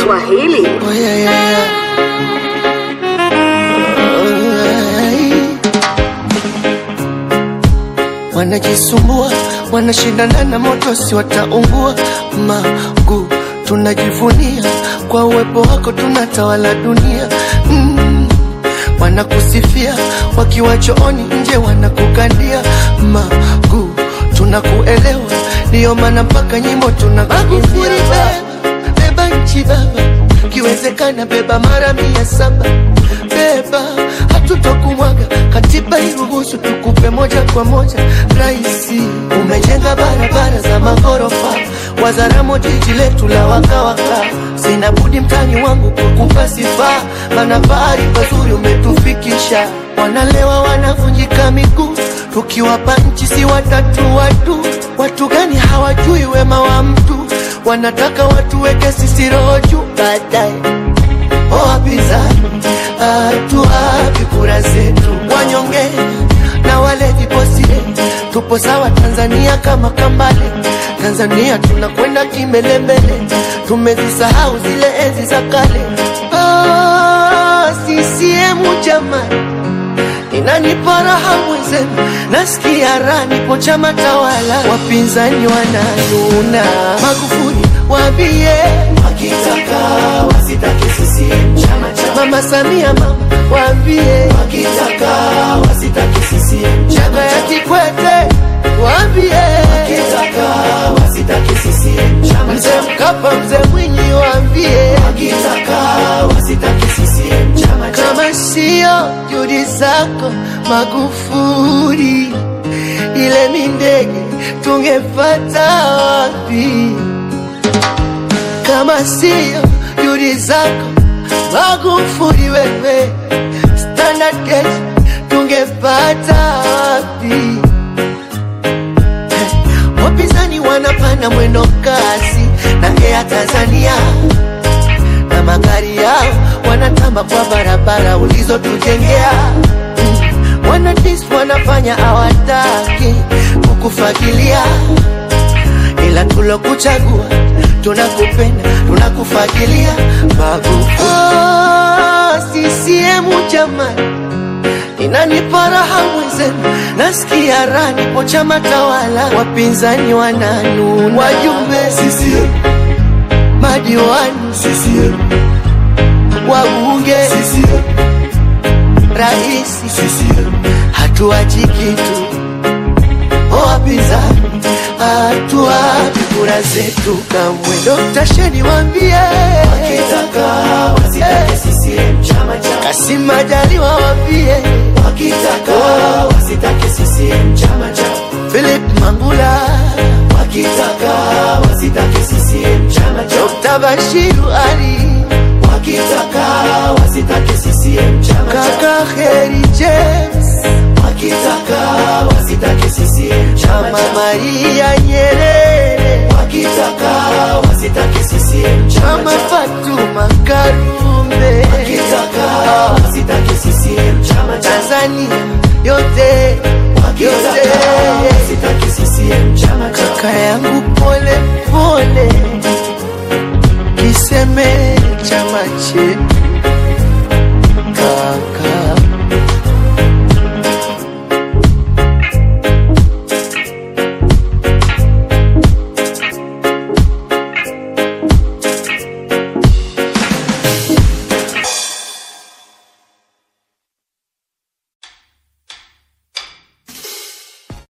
Swahili. Oh, yeah, yeah, yeah. Oh, wanajisumbua wanashindana na moto si wataungua magu tunajivunia kwa uwepo wako tunatawala dunia mm. wanakusifia wakiwa chooni nje wanakukandia magu tunakuelewa ndiyo maana mpaka nyimbo tunakuimbia beba nchi baba kiwezekana beba mara mia saba beba hatutokumwaga katiba iruhusu tukupe moja kwa moja raisi umejenga barabara za maghorofa wazaramo jiji letu la wakawaka sina budi mtani wangu kukupa sifa mana pahali pazuri umetufikisha wanalewa wanavunjika miguu tukiwapa nchi si watatu watu watu gani hawajui wema wa mtu wanataka watuweke sisi roho juu baadaye wapinzani hatuwapi kura zetu wanyonge na wale viposire tupo sawa tanzania kama kambale tanzania tunakwenda kimbelembele tumezisahau zile enzi za kale oh, sisiemu jamani inanipa raha mwenzenu nasikia raha nipo chama tawala wapinzani wananuna magufuli wambie wakitaka wasitake CCM chama cha mama samia mama wambie wakitaka wasitake CCM chama chama ya cha kikwete wambie wakitaka wasitake CCM chama mzee cha mkapa mzee mwinyi wambie wakitaka wasitake CCM chama cha kama sio juhudi zako Magufuli, ile mindege tungepata wapi? Kama sio juhudi zako Magufuli, wewe standard gauge tungepata wapi? Eh, Wapinzani wanapanda mwendo kasi na Air Tanzania na magari yao wanatamba kwa barabara ulizotujengea. Mm, Wanadis wanafanya hawataki kukufagilia, ila tulokuchagua tunakupenda, tunakufagilia Magufuli. Oh, CCM jamani, inanipa raha mwenzenu, nasikia raha, nipo chama tawala, wapinzani wananuna, wajumbe CCM madiwani CCM wabunge CCM raisi CCM hatuachi kitu wapinzani hatuapi kura zetu kamwe Dr. Sheni wambie wakitaka wasitake CCM chama cha Kasim Majaliwa wambie wakitaka wasitake CCM chama cha Philip Mangula wakitaka wasitake CCM chama cha Dr. Bashiru Ali wakitaka wasitake CCM chama cha kaka Heri James wakitaka wasitake CCM chama Mama cha Maria Nyerere wakitaka wasitake CCM chama Mama cha Fatuma Karume wakitaka wasitake CCM chama cha Tanzania yote wakitaka yote wasitake CCM chama cha kaka yangu pole pole, kiseme chama chetu